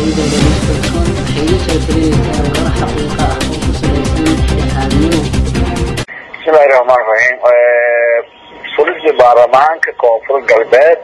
magacayda daliiskalsoon waxay iga soo talinaysaa warar xaqiiqa ah oo ku salaysan dhexaadnimo bismillahi raxmaan raxiim fulisda baarlamaanka koonfur galbeed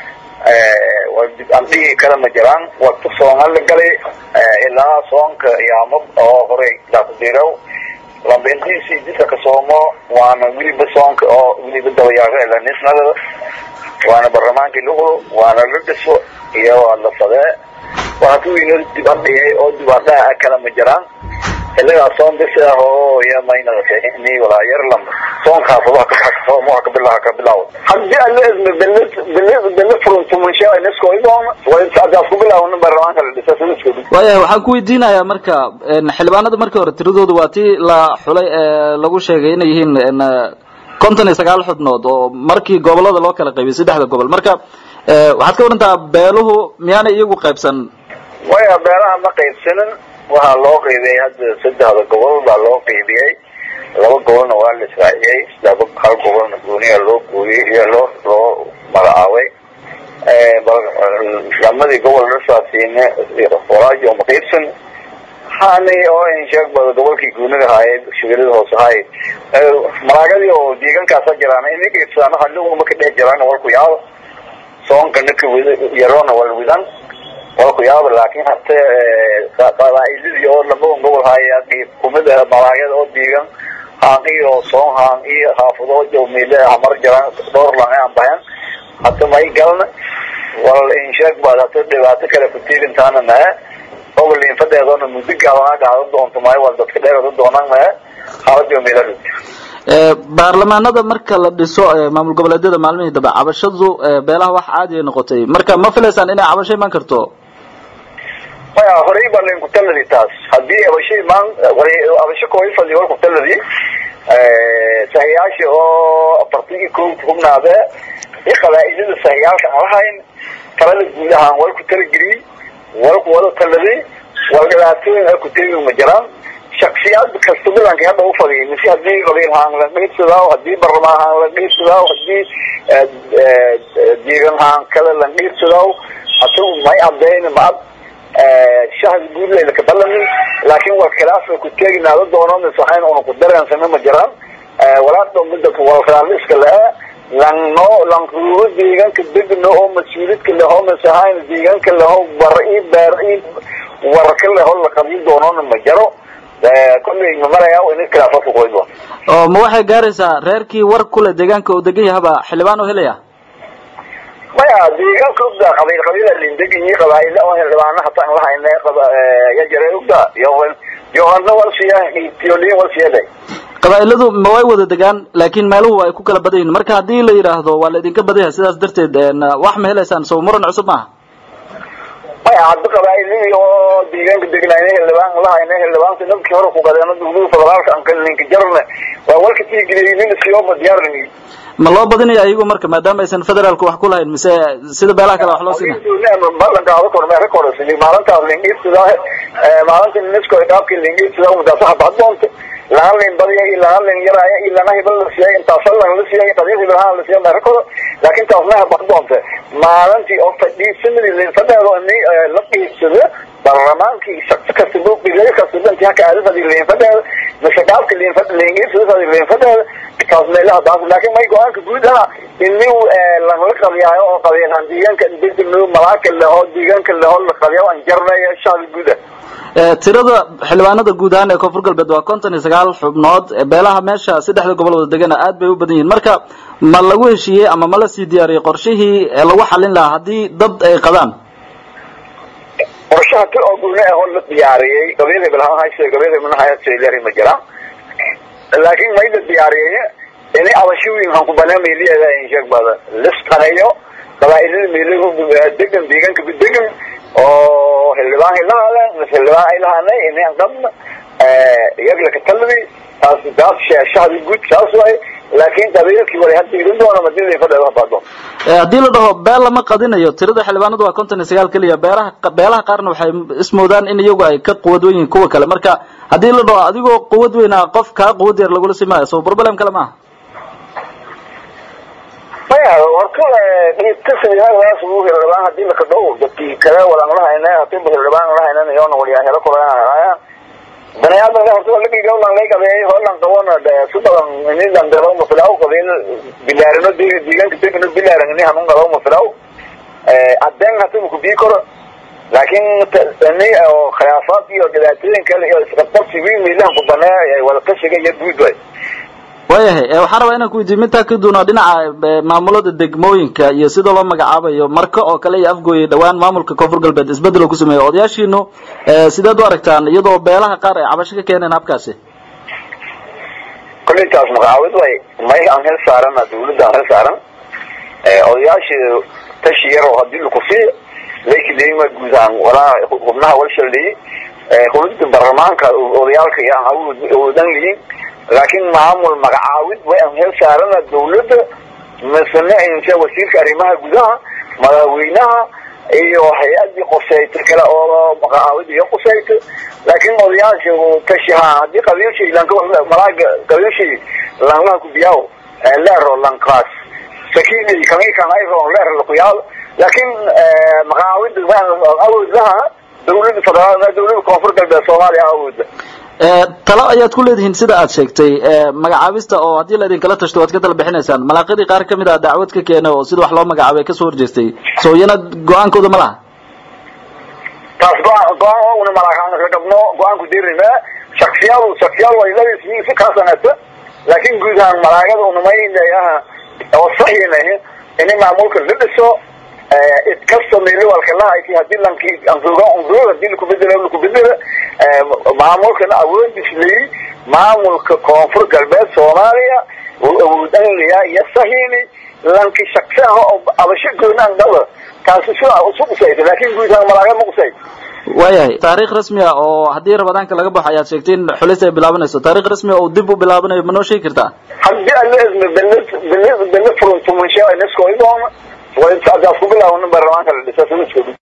aan dhigi kara ma jiraan waqti soonga la galay ilaa soonka yaamo oo horey daaqdirow lambentiisi jidka ka soomo waana weliba soonka oo weliba dabayaaqo ilanisnada waana baarlamaankii luqlo waana la dhiso iyo waa la fadee waana kuwii dibadhiyay oo dibadhaha kala ma jiraan ilagaa soon bisi ah oo iyo maynadate ni walaa yarlam soonkaas wax ka soom wax ka bilaha ka bilaw hadii alle isma belad belad belad furuntu munsha inasko idoon way saadaas ku bilaawna baarlamaanka la dhisa silisko waayahay waxaan ku weydiinayaa marka xildhibaanada markii hore tiradooda waa tii la xulay ee lagu sheegay inay yihiin konton iyo sagaal xubnood oo markii gobolada loo kala qaybiyay saddexda gobol marka waxaad ka warantaa beeluhu miyaanay iyagu qaybsan waya beelaha ma qaybsanin waxaa loo qaybiyey hadda saddexda gobol baa loo qaybiyey laba gobolna waa la israaciyey laba hal gobolna gooniya loo gooyey iyo loo loo magacaabay lamadii gobol dhasaasiine waraajo ma qaybsan hani oo insheeg bada gobolkii guuniga haayay shabeelada hoose haay maraagadii oo deegaankaasa jiraan inay qaybsadaan hadhowma ka dhex jiraan walku yaabo soonkana ka wid yaroona wal widan walku yaabo laakin hate qabaa'iladii oo labadan gobol haaya qayb kumid ah maraagada oo deegan haan iyo soon haan iyo haafado jawmiile hamar jiraan dhowr lange aan bahan hata may galna wal insheeg baad hata dhibaato kale kutiigintaana nahe obalin fadeedona muddo gaabanaa gaado doonto maayo waa dadka dheerada doonaan nahe hala jawmiile baarlamaanada marka la dhiso maamul goboleedyada maalmihii dambe cabashadu beelaha wax caadi ay noqotay marka ma filaysaan inay cabasho imaan karto maya horey baa lainku taladi taas hadii abasho imaan abasho kooy fadli walku taladi sahiyaasha oo afartan iyo ko hubnaade iyo qabaa-ilada sahiyaalka aan lahayn talada guud ahaan walku talageliyey walku wada taladi wal dhibaatooyin halku tegi ma jiraan shaksiyaad kasta bilanka hadda ufadiyay mise hadii qabiil haan la dhiibsadaa hadii barlamaan haan la dhiibsadaa hadii deegan haan kale la dhiibsadaa asagu may caddayn ma ad shahdi guudlayla ka balami laakin waa khilaaf ku teeginaada doono mise waxayn una ku dareensana ma jiraan walaada mida walraaliska le-e lanno lanruuro deegaanka degno oo mas-uulidka leho mise hayn deegaanka leho bar i beer i warka leho la qabin doonona ma jaro kolley ma maraya in khilaafa kuqoy doon oo ma waxay gaaraysaa reerkii war kule deegaanka uu degan yahaba xildhibaan oo helaya maya deegaanka ogda qabiil qabiila lindegiyi qabaaila oo xildhibaana hata an lahayne ya jare ogda yohana walsiya tiolin walsiyada qabaa-iladu ma way wada degaan laakin meeluhu ay ku kala badan yihin marka hadii la yidhaahdo waa la idinka badan yahay sidaas darteed wax ma helaysaan soo muran cusub maaha maya hadda qabaa-iladii oo deegaanka degnayna xildhibaan lahayna xildhibaanka dadkii hore kugadeeno dawlada federaalka anka ninka jarne waa walka tiigeliy nin siyoba diyaarini ma loo badinaya ayagu marka maadaama aysan federaalka wax ku lahayn mise sida beelaha kale wax loo siina balankaada kormeera korasini maalintaas lingirsidaa maalinta nisko dhaabki lingirsidaa mudaasa habad doonta lahan lin badiya iyo lahan lin yaraya iyo lana hibal la siiyay intaasa lan la siiyay qadiis hibalhaan la siiyay meera koro laakin taasna habad doonta maalintii oo fadhiisanadii linfadeedo ini la qiibsado baarlamaankii shaqsi kasta buuqigayo kasta intii haka aadafadi linfadeeda mise dhaabka linfad lingirsidaa linfadeeda taas meelaha daas laakin may go-aanka guud aha ini lanla qabiyaayo oo qabiilaan deegaanka degdegno malaaka leho deegaanka leho la qabiya an jarnaya shacbi guud ah tirada xildhibaanada guud ahaan ee koonfur galbeed waa konton iyo sagaal xubnood beelaha meesha saddexda gobol wada degana aad bay u badan yihiin marka ma lagu heshiiyey ama ma la sii diyaariyey qorshihii lagu xalin lahaa haddii dad ay qabaan qorshaha ti oo guune ahoo la diyaariyey qabiil hebelhaan hayse qabiil hebelna hayse ma jiraan laakin may la diyaariyey ini abashooyin han ku banaameliyeeda insheeg bada lisqaneeyo qabaa-ilada meelagu degan deegaanka degan oo xildhibaan hilahaale mise xildhibaan ay lahaanay ini an qabna iyagla ka taladi taas taas shahdi guud saas waay laakin qabiilkii wala hadda irin doona madina fadheeda habaado haddii la dhaho beel lama qadinayo tirada xildhibaanadu waa konton iyo sagaal keliya beelaha beelaha qaarna waxay ismoodaan in iyagu ay ka quwad wen yihiin kuwa kale marka haddii la dhaho adigoo quwad weynaa qof kaa quwad yar lagula simaayo so problem kale maaha maya horta dhibkasidaaas ugu hirdhabaan hadii lakadhow dadkii kale walanglahayna hadii hirdhabaan lahaynan iyona waliyaa helo koraya bani aadamka horta walagii gawlan lay qabeey holan qabona de si badan ini dandalo mafilaw qabiil bilaarino deegaanka degano bilaaran ini hanun qabo mafilaw adeen hata makubii koro laakin ini oo khilaafaad iyo dhibaatooyin kale iyo isqabqabsi wiil miilahan ku banee wadakashiga iyo guud way waayahay waxaan rabaa inaan ku weydiiyo mintaa ka duuna dhinaca maamulada degmooyinka iyo sida loo magacaabayo marka oo kale iyo afgooyay dhawaan maamulka koonfur galbeed isbedel oo ku sameeya odayaashiinu sideed u aragtaan iyadoo beelaha qaar ay cabasho ka keeneen habkaasi kolintaas magacaawid way may aan hel saarana dawladda aan hel saaran odayaasha tashi yar oo hadii lakusiiyo lakileima guudaan walaa xubnaha walshaldhiyi xulinta baarlamaanka odayaalka iyo aan awoodan lihin laakin maamul magacaawid way aan hel saarana dawladda masane inse wasiirka arrimaha gudaha madaxweynaha iyo hay-adii qusayta kale oo magacaawid iyo qusayta laakin odayaasha tashiha hadii qabiilshay malaaga qabiilshay langlaha kubiyaw leero lankaas sakini kamikan ayro leer lakuyaal laakin magacaawida awood laha dawlada federaal dawlada koonfur galbeed soomaaliya awooda talo ayaad ku leedihiin sida aad sheegtay magacaabista oo haddii la idinkala tashto waad ka tala bixinaysaan malaaqadii qaar kamid a dacwad ka keena oo sida wax loo magacaabay kasoo horjeestay so iyana go-aankooda ma laha taas go-aan go-aan una malaaqaan ka qabno go-aanku dirime shaksiyaal shaksiyaal way labis si kaasanata laakin guud ahaan malaagada unamaynayaha oo saxiinahi ini maamulka la dhiso idkasta meelwalkalahayti hadii lanki anroga anroga hadii lakubedelo lakubedelo maamulkana awoodisleyi maamulka koonfur galbeed soomaaliya uu awoodanlaya iyo sahiini lanki shaqsi ah oo abasho goonaan dhaba taasi si isu qusaysa laakin guud ahaan malaaga ma qusay waayahay taariikh rasmi ah oo haddii ramadaanka laga baxo ayaad sheegtay in xulis ay bilaabanayso taarikh rasmi ah oo dib u bilaabanayo ma noo sheegi kartaa hadii ala ismi bele bele bele furuntumanshaa inaskoidoona way sadaas ku bilaawna baarlamaanka la dhisa